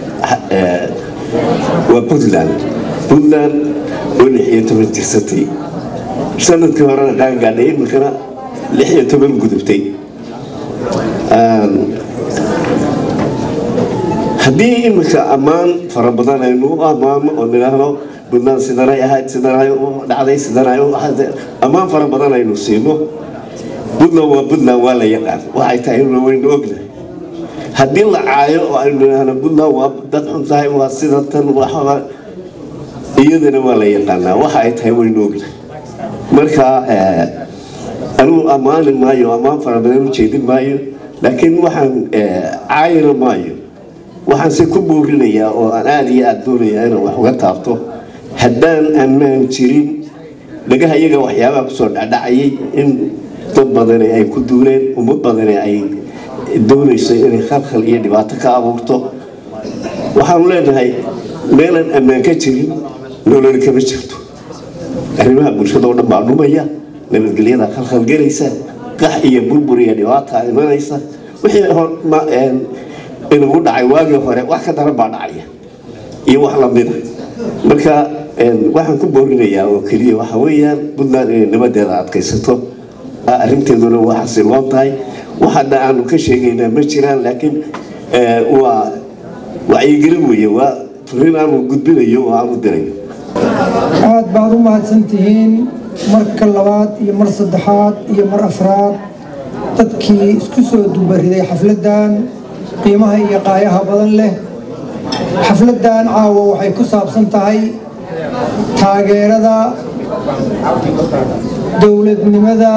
waa puntland puntland oo lix iyo toban jirsatay sanadkii horena qaangaadhay iminkana lix iyo toban gudubtay haddii iminka ammaan fara badan aynu u ammaano oo nidhaahno puntland sidanay ahayd sidanay u dhacday sidanay u ahayd ammaan fara badan aynu siino puntland waa puntland waa la yaqaan waxay tahay inuna waynu ognahay haddii la caayo oo aynu idhaahno puntland waa dad xun tahay waa sida tan waxba iyadana waa la yaqaanaa waxa ay tahay waynu ognahay marka anigu ammaani maayo ammaan fara badan u jeedin maayo laakiin waxaan caayina maayo waxaan se ku boorinayaa oo aan aada iyo aada doonayaa inaan wax uga taabto haddaan ammaan jirin dhagaha iyaga waxyaabaha kusoo dhacdhacayay in dad badani ay ku duuleen ummad badani ay doonayso inay khalkhal iyo dhibaato ka abuurto waxaanu leenahay meelaan ammaan ka jirin nolol kama jirto arrimaha bulshada oo dhan baa dhumaya nabadgelyada khalkhal gelaysa qax iyo burbur iyo dhibaata imanaysa wixii inagu dhacay waagii hore wax ka daran baa dhacaya iyo wax lamida marka waxaan ku boorinayaa oo keliya waxa weeyaan puntland inay nabadeeda adkaysato arrinteeduna waa xasiloon tahay waxaana aanu ka sheegaynaa ma jiraan laakiin waa wacyigelin weeye waa fariin aanu gudbinayo oo aanu dirayo aad baad u mahadsantihiin marka labaad iyo mar saddexaad iyo mar afraad dadkii isku soo dubariday xafladdan qiimaha iyo qaayaha badan leh xafladdan caawa waxay ku saabsan tahay taageerada dowladnimada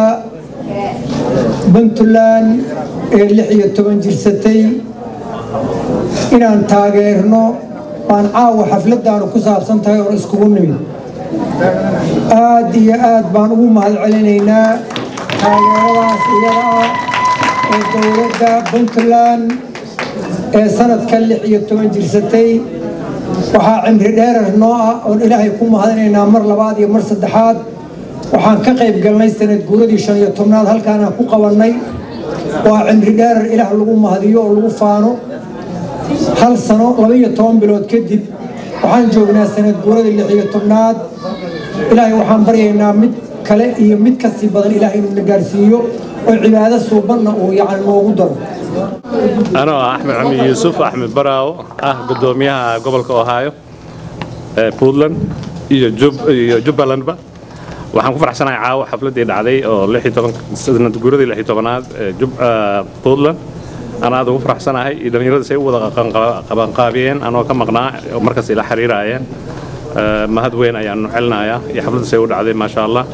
puntland ee lix iyo toban jirsatay inaan taageerno baan caawa xafladdaanu ku saabsan tahay oon iskugu nimid aad iyo aad baan ugu mahad celinaynaa taageeradaas iyada ah ee dowladda puntland ee sanadka lix iyo toban jirsatay waxaa cimri dheerar noo ah oon ilaahay ku mahadinaynaa mar labaad iyo mar saddexaad waxaan ka qayb galnay sanad guuradii shan iyo tobnaad halkaanaan ku qabannay waa cimri dheerar ilaah lagu mahadiyo oo lagu faano hal sano laba iyo toban bilood kadib waxaan joognaa sanad guuradii lix iyo tobnaad ilaahay waxaan baryaynaa mid kale iyo mid kasii badan ilaahay inuu na gaarsiiyo oo cibaado suubanna uu yacni noogu daro anoo ah axmed cami yuusuf axmed baraawo ah gudoomiyaha gobolka ohio ee puntland iyo iyo jubbalandba waxaan ku faraxsanahay caawa xafladdii dhacday oo sanad guuradii lix iyo tobanaad ee puntland aan aad ugu faraxsanahay iyo dhallinyarada say u wada qabanqaabiyeen anoo ka maqnaa markas ila xiriiraayeen mahad weyn ayaanu celinayaa iyo xafladda say u dhacday maasha allah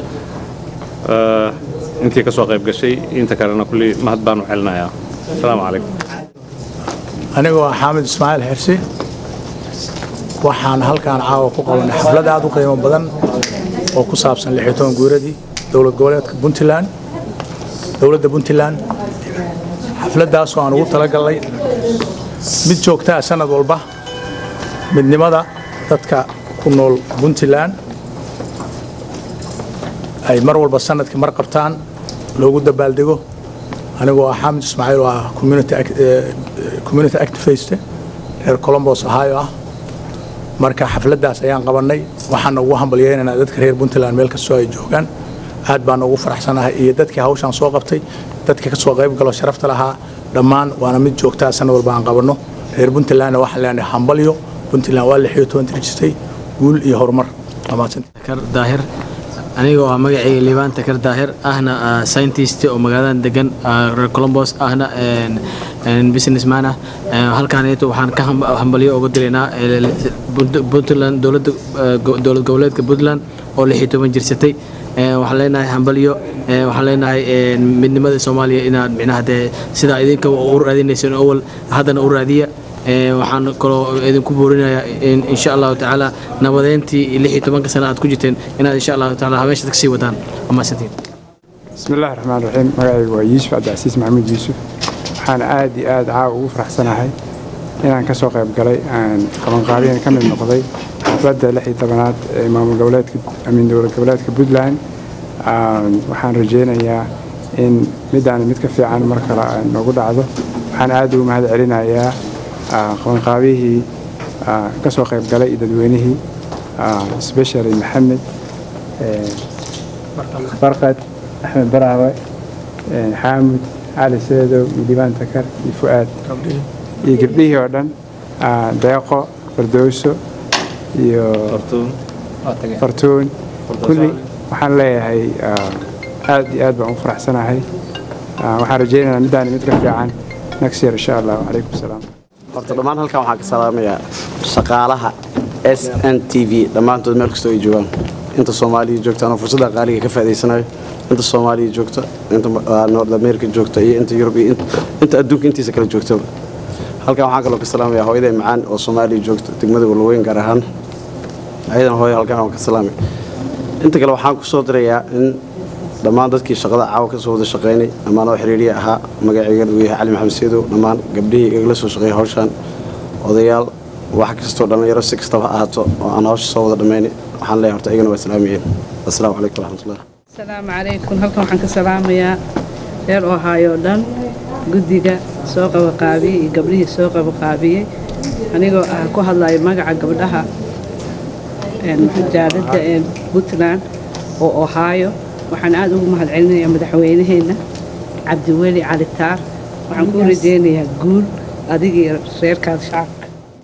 intii ka soo qayb gashay inta kalena kulli mahad baanu celinayaa asalaamu calaykum anigoo ah xaamid ismaaciil xirsi waxaan halkaan caawa ku qabanay xaflad aad u qiimo badan oo ku saabsan lix iyo toban guuradii dowlad goboleedka puntland dowladda puntland xafladdaasoo aan ugu talagalnay mid joogtaa sanad walba midnimada dadka ku nool puntland ay mar walba sanadkii mar qabtaan loogu dabaaldego anigoo ah xaamid ismaaciil oo ah community activist reer colombos ohio ah marka xafladdaas ayaan qabannay waxaana ugu hambalyeynaynaa dadka reer puntland meel kastoo ay joogaan aad baan ugu faraxsanahay iyo dadkii hawshaan soo qabtay dadkii ka soo qayb galo sharafta lahaa dhammaan waana mid joogtaa sanad walba aan qabanno reer puntlandna waxaan leenahay hambalyo puntland waa lix iyo toban tirjisay guul iyo horumar daahir aniga oo ah magacayga liibaan takar daahir ahna scientist oo magaaladan degan reer colombos ahna businessman ah halkaan waxaan ka hambalyo uga dilaynaa puntland dowlad goboleedka puntland oo lix iyo toban jirsatay waxaan leenahay hambalyo waxaan leenahay midnimada soomaaliya inaad micnaha dee sidaa idinka u raadinayseen awal haddana u raadiya waxaan kaloo idinku boorinayaa insha allahu tacaala nabadeyntii lix iyo tobanka sana aad ku jirteen inaad insha allahu tacaala habeeshaad kasii wadaan amaasantiin بسم الله الرحمن الرحيم magacaygu waa yuusuf cabdicasiis maxamuud yuusuf waxaan aad iyo aad caawa ugu faraxsanahay inaan ka soo qayb galay aan qabanqaabiyan ka mid noqday xafladda lix iyo tobanaad ee maamul goboleedka amiin dowlad goboleedka puntland waxaan rajaynayaa in midaan mid ka fiican mar kale noogu dhacdo waxaan aad ugu mahad celinayaa qabanqaabihii ka soo qayb galay iyo dadweynihii specially maxamed barqad axmed baraawe xaamud cali seedow iyo dhibaan takar iyo fu'aad iyo gabdhihii oo dhan deeqo fardowso iyo fartuun kulli waxaan leeyahay aad iyo aad baan u faraxsanahay waxaan rajaynaynaa midaan mid ka fiican next year insha allah calaykum salaam horta dhammaan halkan waxaan ka salaamayaa shaqaalaha s n t v dhammaantood meel kastoo ay joogaan inta soomaaliya joogta anoo fursadda qaaliga ka faa'iidaysanayo inta soomaaliya joogta inta ah, north america joogta iyo inta yurub iyo int- inta adduunka intiisa kala joogtaba halkan waxaan kaloo ka salaamayaa hooyaday macaan oo soomaaliya joogta degmada walweyn gaar ahaan ayadan hooyo halkan waan ka salaamay inta kale waxaan ku soo dirayaa in dhammaan dadkii shaqada caawa ka soo wada shaqaynay dhammaan oo xiriiriya ahaa magaceygana uu yahay cali maxamed seedow dhammaan gabdhihii igala soo shaqeeyay hawshan odayaal wax kastoo dhallinyaro si kastaba ha ahaato oo aan hawsha soo wada dhammaynay waxaan leeyahay horta iyagana waa salaamayeen assalaamu calaykum waraxmatullah asalaamu calaykum halkan waxaan ka salaamayaa reer ohaayo dhan guddiga soo qabaqaabiyey iyo gabdhihii soo qabaqaabiyey anigoo ah ku hadlayo magaca gabdhaha jaaladda ee puntland oo ohaayo waxaan aad ugu mahadcelinayaa madaxweynaheenna cabdiweli cali taar waxaan ku rajaynayaa guul adiga iyo reerkaada shacabka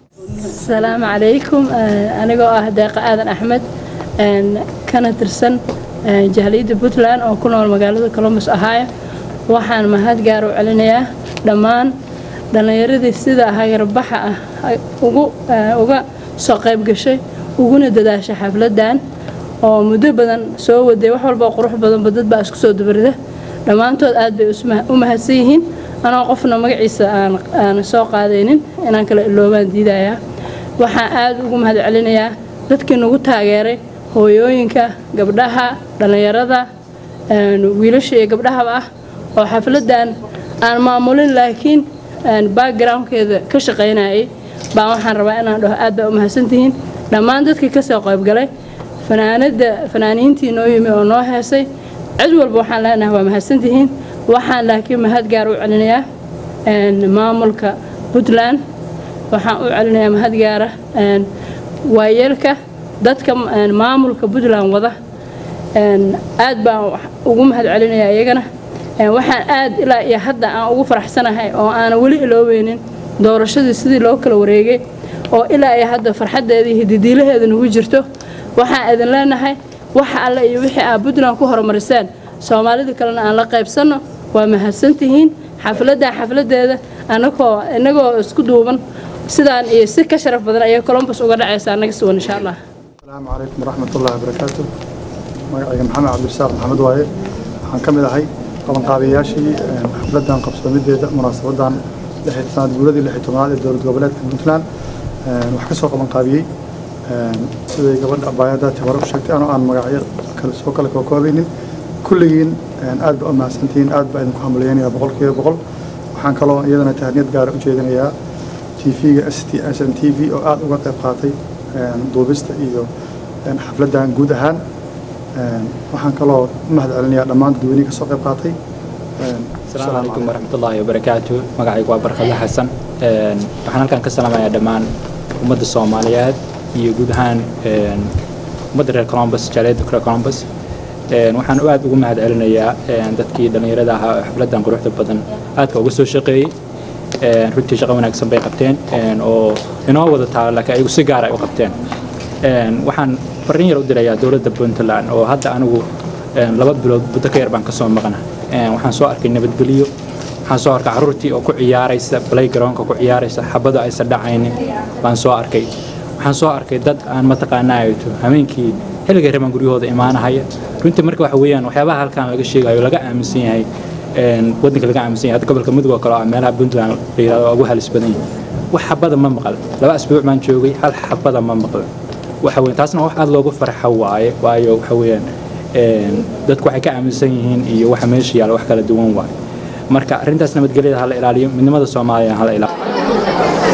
السلام عليكم آه، أنا آه داق آدم أحمد آه، كانت ترسن آه، جهلية بوتلان أو كنا المقالة كولومبس أهايا waxaan mahad gaar u celinayaa dhammaan dhallinyaradii sida hayarbaxa ah ay ugu ah, uga soo qayb gashay uguna dadaashay xafladan oo muddo badan soo waday wax walba oo qurux badanba dad baa isku soo dabarida dhammaantood aad bay isma- u mahadsan yihiin anoo qofna magaciisa aan aan soo qaadaynin inaan kala iloobaan diidayaa waxaan aad ugu mahad celinayaa dadkii nagu taageeray hooyooyinka gabdhaha dhallinyarada een, wiilasha iyo gabdhahaba ah oo xafladan aan maamulin laakiin een, backgroundkeeda ka shaqaynayay baan waxaan rabaa inaan dhaho aad baa u mahadsantihiin dhammaan dadkii ka soo qaybgalay fanaanada fanaaniintii noo yimi oo noo heesay cid walba waxaan leenahay waa mahadsantihiin waxaan laakiin mahad gaar u celinayaa een, maamulka puntland waxaan u celinayaa mahad gaara een, waayeelka dadka een, maamulka puntland wada een, aad baan wax- ugu mahad celinayaa iyagana Een, waxaan aad ilaa iyo hadda aan ugu faraxsanahay oo aanan weli iloobeynin doorashadii sidii loo kala wareegay oo ilaa iyo hadda farxaddeeda iyo hididiilaheeda nagu jirto waxaan idin leenahay waxa alle iyo wixii aad puntland ku horumariseen soomaalida kalena aan la qaybsanno waa mahadsantihiin xafladdan xafladeeda anagoo inagoo isku duuban sidaan iyo si ka sharaf badan ayay columbus uga dhacaysa annaga suwan insha allah asalaamu calaykum waraxmat ullahi wabarakaatu magacayga maxamed cabdirasaaq maxamed waaye waxaan ka mid ahay qabanqaabiyayaashii een, xafladan qabsoomideeda munaasabadan lixi- sanad guuradii lixi tobnaad ee dowlad goboleedka puntland een, wax ka soo qabanqaabiyey een, siday gabadha baayadaati hore u sheegtay anoo aan magacyo kale soo kale kookoobaynin kulligiin een, aad baa u mahadsantihiin aad baa idinku hambalyeynaya boqolkiiba boqol waxaan kaloo iyadana tahniyad gaara u jeedinayaa tv-ga s t s n t v oo aad uga qayb qaatay een, duubista iyo een, xafladan guud ahaan Een, waxaan kaloo u mahad celinayaa dhammaan dadweynihii ka soo qayb qaatay Een, asalaamu calaykum waraxmatullaahi wabarakaatu magacaygu waa barkadle xasan Een, waxaan halkan ka salaamayaa dhammaan ummadda soomaaliyeed iyo guud ahaan een, ummadda reer columbus jaaliyadda reer columbus Een, waxaan aad ugu mahad celinayaa een, dadkii dhallinyarada ahaa oo xafladan quruxda badan aadka uga soo shaqeeyey Een, runtii shaqo wanaagsan bay qabteen een, oo inoo wada taalo laakiin ayagu si gaar ay u qabteen Een, waxaan fariin yar u dirayaa dowladda puntland oo hadda anigu een, laba bilood muddo ka yar baan kasoo maqna Een, waxaan soo arkay nabadgelyo waxaan soo arkay caruurtii oo ku ciyaaraysa playgroundka ku ciyaaraysa xabado aysan dhacaynin baan soo arkay waxaan soo arkay dad aan mataqaanaa habeenkii xilliga raban guryahooda imaanahaya runtii marka waxa weeyaan waxyaabaha halkan laga sheegayo laga aaminsan yahay een, waddanka laga aaminsan yahay hadda gobolka mudug oo kale oo ah meelaha puntland la yidhahdo waa ugu halis badan yahay wax xabada ma maqal laba asbuuc baan joogay hal xabada ma maqal waxa weyn taasna wax aad loogu farxo waaye waayo waxa weeyaan een, dadku waxay ka aaminsan yihiin iyo waxa meesha yaalla wax kala duwan waaye marka arrintaas nabadgelyada hala ilaaliyo midnimada soomaaliya hala ilaaliyo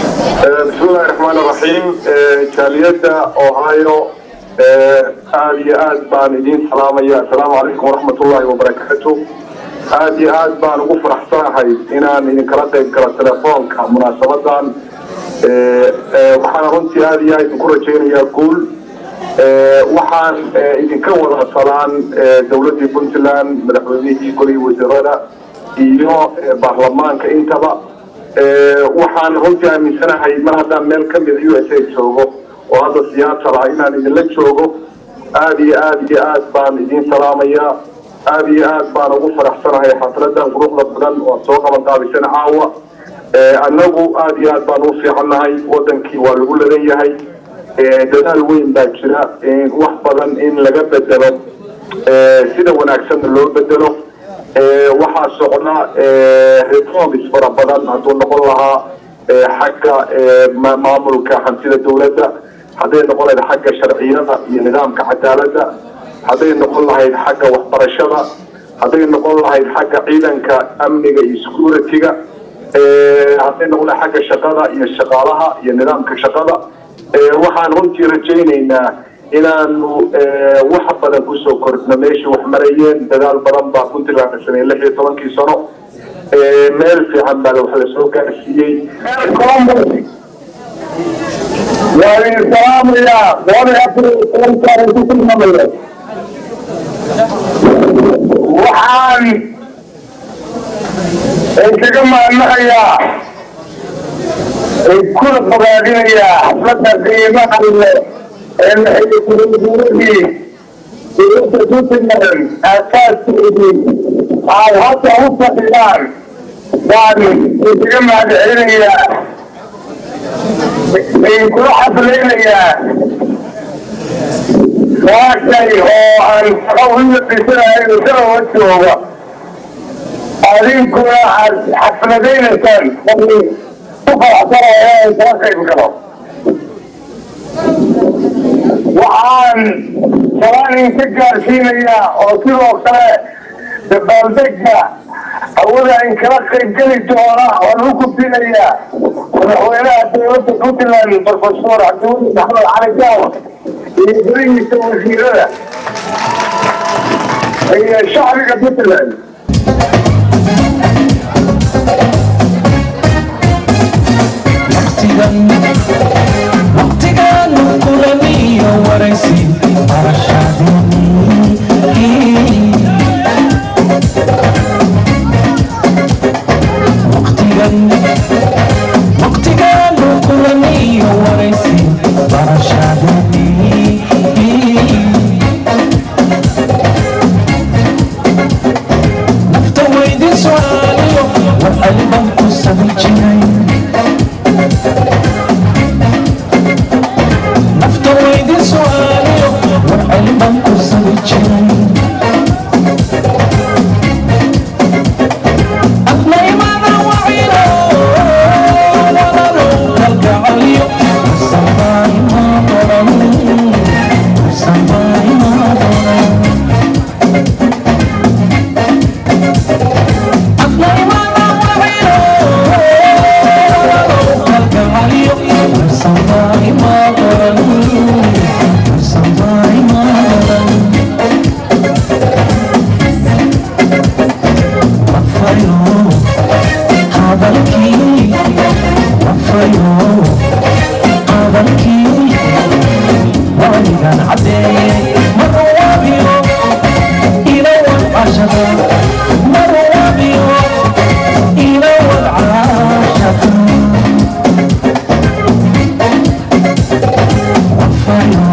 بسم الله الرحمن الرحيم جاليدا اوهايو aad iyo aad baan idiin salaamaya assalaamu calaykum waraxmat ullaahi wabarakaatu aad iyo aad baan ugu faraxsanahay inaan idinkala qayb galo telefoonka munaasabadan waxaan runtii aad iyo aad idinku rajaynayaa guul waxaan idinka wada salaan dowladdii puntland madaxweynihii golihii wasiirada iyo baarlamaanka intaba waxaan runtii aaminsanahay mar haddaan meel ka mida u s a joogo oo hadda siyaasal ah inaan idinla joogo aad iyo aad iyo aad baan idiin salaamayaa aad iyo aad baan ugu faraxsanahay xafladan quruxda badan oo soo qaban qaabisana caawa Ee, annagu aad iyo aad baan u fiicannahay wadankii waa lagu ladan yahay Ee, dadaal weyn baa jira in wax badan in laga bedelo ee, sida wanaagsanna loo bedelo Ee, waxaa socda ee, reforms fara badan hadduu noqon lahaa ee, xagga ee, ma- maamulka hantida dowladda hadday noqon lahayd xagga sharciyada iyo nidaamka cadaaladda hadday noqon lahayd xagga waxbarashada hadday noqon lahayd xagga ciidanka amniga iyo security-ga Ee, hadday noqon lahayd xagga shaqada iyo shaqaalaha iyo nidaamka shaqada Ee, waxaan runtii rajaynaynaa inaanu ee, wax badan kusoo kordhno meeshii wax marayeen dadaal badan baa puntland la sameeyey lix iyo tobankii sano Ee, meel fiican baa wax la soo gaarsiiyey waan idin salaamayaa boqol iyo afar iyo tobankaan ku tilmaamaya waxaan idinkaga mahadnaqayaa kuna fogaadinayaa xafladda qiimaha leh ee laxiyo kuruguuradii dowladda puntland aasaaskeedii aad hadda u fadhiyaan baan idinkaga mahadcelinayaa idinkula xaflaynayaa saashay oo aan shaqo uga dhisanahay dalawa jooga adinkuna aad xafladaynaysaan qofni ku faraxsanaya inaan kala qayb galo waxaan salaan idinka gaarsiinayaa oo sidoo kale dabaaldega hawada in kala qayb geli doona waan u gudbinayaa madaxweynaha dowladda puntland profesor cabdiweli maxamed cali gaawa iyo golihiisa wasiirada iyo shacbiga puntland waqtigaanu kulamiyo waraysi barashadii waqtigan waqtigaanu kulamiyo waraysi barashadii nafta weydin su'aaliyo war aliban ku sabi jiray nafta weydin su'aaliyo war aliban ku sabi jiray adnaymada waciro walalow kalgacaliyo wasanbaayma qoran wasanbaayma qoran adnaymada waciro walalow kalgacaliyo wasanbaayma qoran wasanbaayma qoran wafayo hadalkii wafayo hadalkii waligan cadeeye marwaabiyo ilawan cashada marwaabiyo ilawan cashada wafayo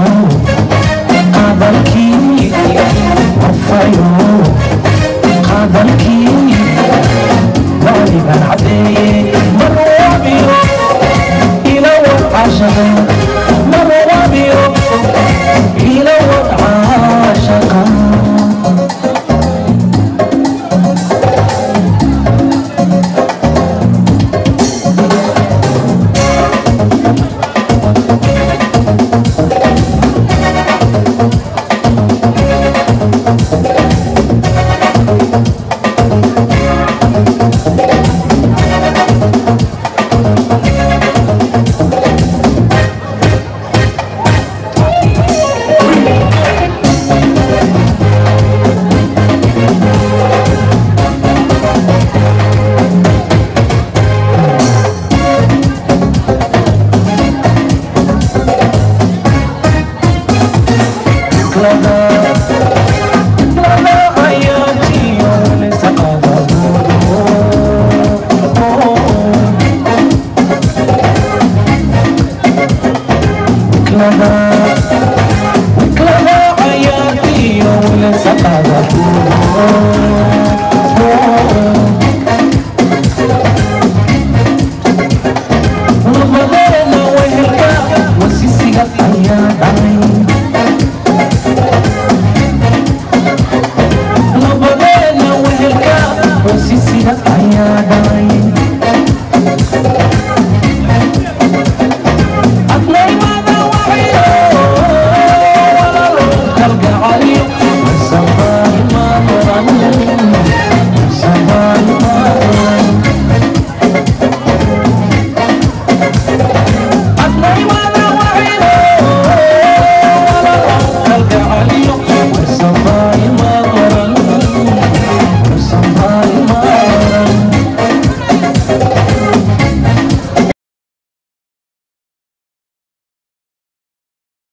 hadalkii wafayo hadalkii waligan cadeeye marwaabiyo ilawan cashada marwaabiyo ilawan caashaqa Clever, clever.